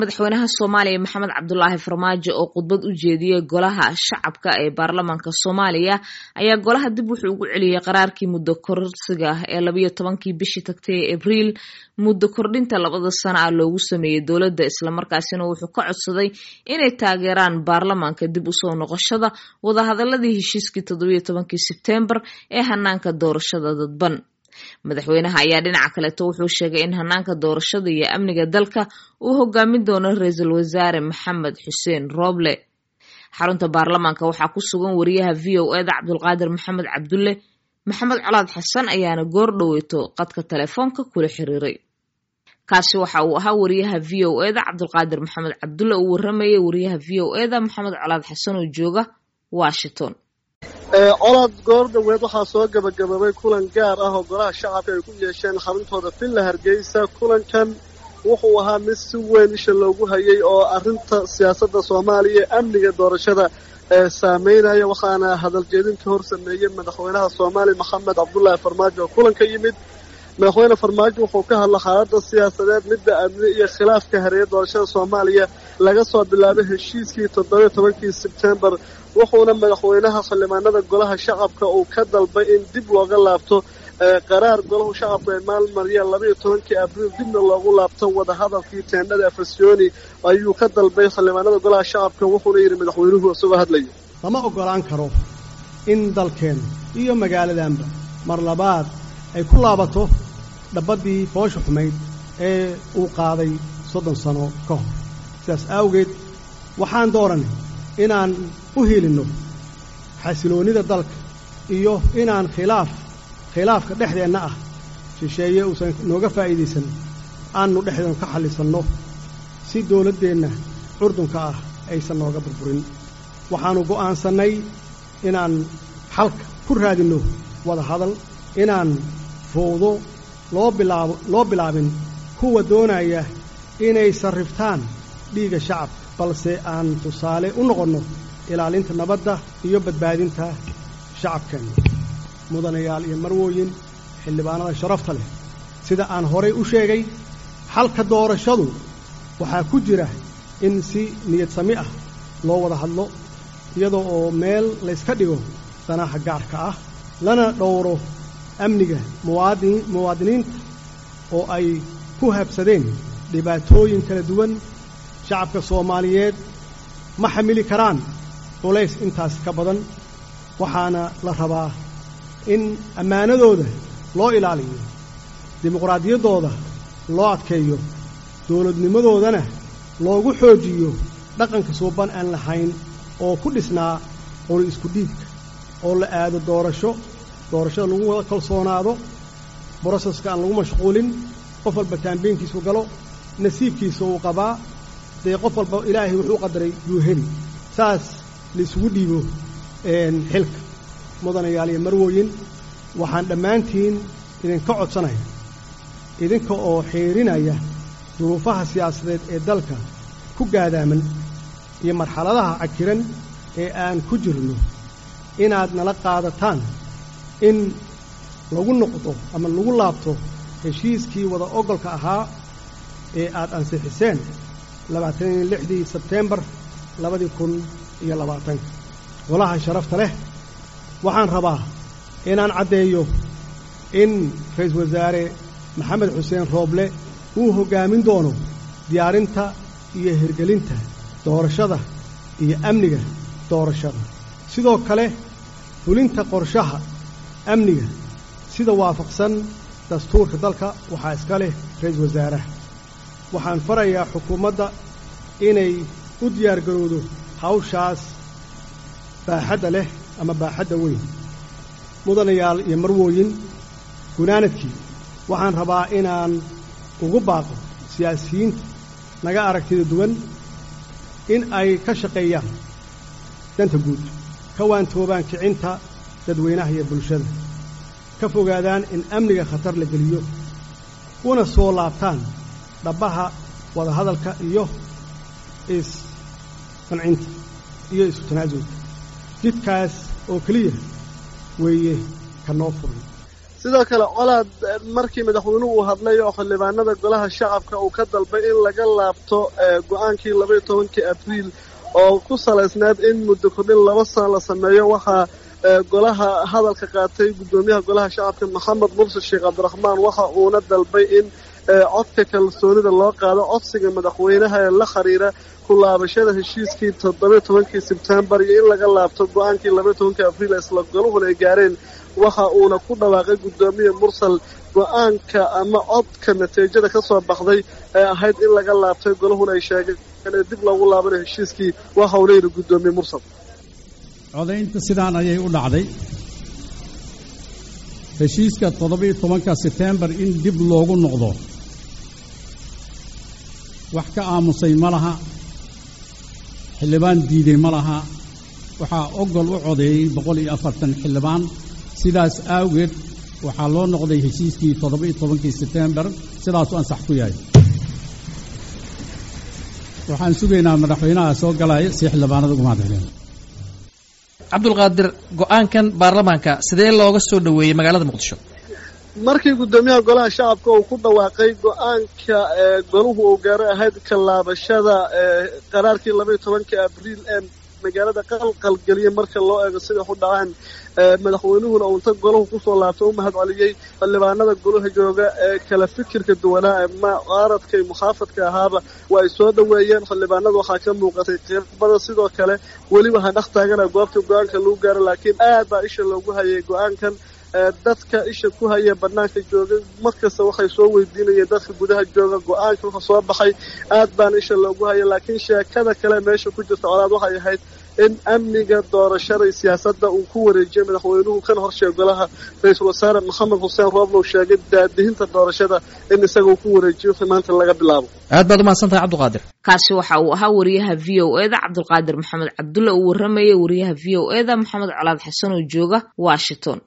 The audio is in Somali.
madaxweynaha soomaaliya maxamed cabdulaahi farmaajo oo khudbad u jeediyey golaha shacabka ee baarlamaanka soomaaliya ayaa golaha dib wuxuu ugu celiyey qaraarkii muddo korsiga ee labayo tobankii bishii tagtay ee abriil muddo kordhinta labada sana ah loogu sameeyey dowladda islamarkaasina wuxuu ka codsaday inay taageeraan baarlamaanka dib usoo noqoshada wadahadaladii heshiiskii toddobiyo tobankii sebteembar ee hanaanka doorashada dadban madaxweynaha ayaa dhinaca kaleeto wuxuu sheegay in hanaanka doorashada iyo amniga dalka uu hogaamin doono ra-iisul wasaare maxamed xuseen rooble xarunta baarlamaanka waxaa ku sugan wariyaha v o eda cabdulqaadir maxamed cabdulle maxamed colaad xasan ayaana goor dhoweyto qadka telefoonka kula xiriiray kaasi waxa uu ahaa wariyaha v o eda cabdulqaadir maxamed cabdulle uu waramayay wariyaha v o eda maxamed colaad xasan oo jooga washington colaad goor dhoweed waxaa soo gabagaboobay kulan gaar ah oo golaha shacabka ay ku yeesheen xaruntooda villa hargeysa kulankan wuxuu ahaa mid si weyn isha loogu hayay oo arrinta siyaasadda soomaaliya amniga doorashada ee saameynaya waxaana hadaljeedinka hor sameeyey madaxweynaha soomaaliya maxamed cabdulaahi farmaajo oo kulanka yimid madaxweyne farmaajo wuxuu ka hadla xaaladda siyaasadeed midda amni iyo khilaafka hareeya doorashada soomaaliya laga soo bilaabay heshiiskii toddobiyo tobankii sebtembar wuxuuna madaxweynaha xildhibaanada golaha shacabka uu ka dalbay in dib looga laabto qaraar golahu shacabku ay maalmariyeen labayo tobankii abriil dibna loogu laabto wadahadalkii teendhada afasyooni ayuu ka dalbay xildhibaanada golaha shacabka wuxuuna yidhi madaxweynuhu isagoo hadlaya lama oggolaan karo in dalkeenna iyo magaaladanba mar labaad ay ku laabato dhabaddii foosha xumayd ee uu qaaday soddon sano ka hor sidaas awgeed waxaan dooranay inaan u hilinno xasiloonnida dalka iyo inaan khilaaf khilaafka dhexdeenna ah shisheeye uusan nooga faa'iidaysan aannu dhexdeenu ka xallisanno si dawladdeenna curdunka ah aysan nooga burburin waxaannu go'aansannay inaan xalka ku raadinno wada hadal inaan fowdo loo bilaabo loo bilaabin kuwa doonaya inay sarriftaan dhiigga shacabka balse aan tusaale u noqonno ilaalinta nabadda iyo badbaadinta shacabkeenna mudanayaal iyo marwooyin xildhibaanada sharafta leh sida aan horay u sheegay xalka doorashadu waxaa ku jira in si niyad sami ah loo wada hadlo iyadoo oo meel layska dhigo danaha gaarka ah lana dhowro amniga muwaadin muwaadiniinta oo ay ku habsadeen dhibaatooyin kala duwan shacabka soomaaliyeed ma xamili karaan culays intaas ka badan waxaana la rabaa in ammaanadooda loo ilaaliyo dimuqraadiyaddooda loo adkeeyo dawladnimadoodana loogu xoojiyo dhaqanka suuban aan lahayn oo ku dhisnaa qoli isku dhiibka oo la aado doorasho doorashada lagu wada kalsoonaado broseska aan lagu mashquulin qof walba taambiinkiisu galo nasiibkiisa uu qabaa dee qof walba ilaahay wuxuu qadaray yuu heli saas laisugu dhiibo xilka mudanayaal iyo marwooyin waxaan dhammaantiin idinka codsanaya idinka oo xiirinaya duruufaha siyaasadeed ee dalka ku gaadaaman iyo marxaladaha cakiran ee aan ku jirno inaad nala qaadataan in lagu noqdo ama lagu laabto heshiiskii wada ogolka ahaa ee aad ansixiseen labaataniyo lixdii sebteembar labadii kun iyo labaatanka golaha sharafta leh waxaan rabaa inaan caddeeyo in ra-iisul wasaare maxamed xuseen rooble uu hoggaamin doono diyaarinta iyo hirgelinta doorashada iyo amniga doorashada sidoo kale fulinta qorshaha amniga sida waafaqsan dastuurka dalka waxaa iska leh ra-iisul wasaaraha waxaan farayaa xukuumadda inay u diyaargarowdo hawshaas baaxadda leh ama baaxadda weyn mudanayaal iyo marwooyin gunaanadkii waxaan rabaa inaan ugu baaqo siyaasiyiinta naga aragtida duwan in ay ka shaqeeyaan danta guud ka waantoobaan kicinta dadweynaha iyo bulshada ka fogaadaan in amniga khatar la geliyo una soo laabtaan dhabbaha wadahadalka iyo is-qancinta iyo isu tanaasulka jidkaas oo keliya weeye ka noo furan sidoo kale colaad markii madaxweynuhu uu hadlay oo xildhibaanada golaha shacabka uu ka dalbay in laga laabto go-aankii labaiyo tobankii abriil oo ku salaysneed in muddo kordhin laba sano la sameeyo waxaa golaha hadalka qaatay guddoomiyaha golaha shacabka maxamed mursid sheekh cabdiraxmaan waxa uuna dalbay in codka kalsoonida loo qaado codsiga madaxweynaha ee la xiriira ku laabashada heshiiskii toddobiyo tobankii sebtembar iyo in laga laabto go-aankii labaiyo tobankii abriil isla goluhuna ay gaareen waxa uuna ku dhawaaqay guddoomiye mursal go-aanka ama codka natiijada ka soo baxday ee ahayd in laga laabtay golahuna ay sheegeen ee dib loogu laabanayo heshiiskii waxa uu leeyihi guddoomiye mursal codaynta sidaan ayay u dhacday heshiiska toddobiyo tobanka sebtembar in dib loogu noqdo wax ka aamusay ma laha xildhibaan diiday ma laha waxaa ogol u codeeyey boqol iyo afartan xildhibaan sidaas awgeed waxaa loo noqday heshiiskii toddoba-iyo tobankii sebtembar sidaasuu ansax ku yahay waxaan sugaynaa madaxweynaha soo galaya si xildhibaanada uga mahadceliyaan cabdulqaadir go-aankan baarlamaanka sidee looga soo dhoweeyey magaalada muqdisho markii guddoomiyaha golaha shacabka uu ku dhawaaqay go-aanka goluhu uu gaaray ahayd kalaabashada qaraarkii labaiyo tobankii abriil ee magaalada qalqalgeliyay marka loo eego siday u dhacaan madaxweynuhuna uu inta golahu kusoo laabtay u mahad celiyey xildhibaanada golaha jooga ee kala fikirka duwanaa ee mucaaradka iyo muxaafadka ahaaba waa ay soo dhoweeyeen xildhibaanada waxaa ka muuqatay qirbada sidoo kale weli waxaa dhex taagana goobta go-aanka lagu gaaro laakiin aad baa isha loogu hayay go-aankan dadka isha ku haya banaanka jooga markasta waxay soo weydiinayeen dadka gudaha jooga go-aanka wuxuu soo baxay aad baana isha loogu haya laakiin sheekada kale meesha ku jirta colaad waxay ahayd in amniga doorashada iyo siyaasadda uu ku wareejiyay madaxweynuhu kana horsheega golaha ra-iisul wasaare maxamed xuseen rooblow sheegay daadihinta doorashada in isaga uu ku wareejiyo wixii maanta laga bilaabo aad baad umahadsan tahay cabdiqaadir kaasi waxa uu ahaa wariyaha v o e da cabdulqaadir maxamed cabdulle uu warramayay wariyaha v o e da maxamed colaad xasan oo jooga washington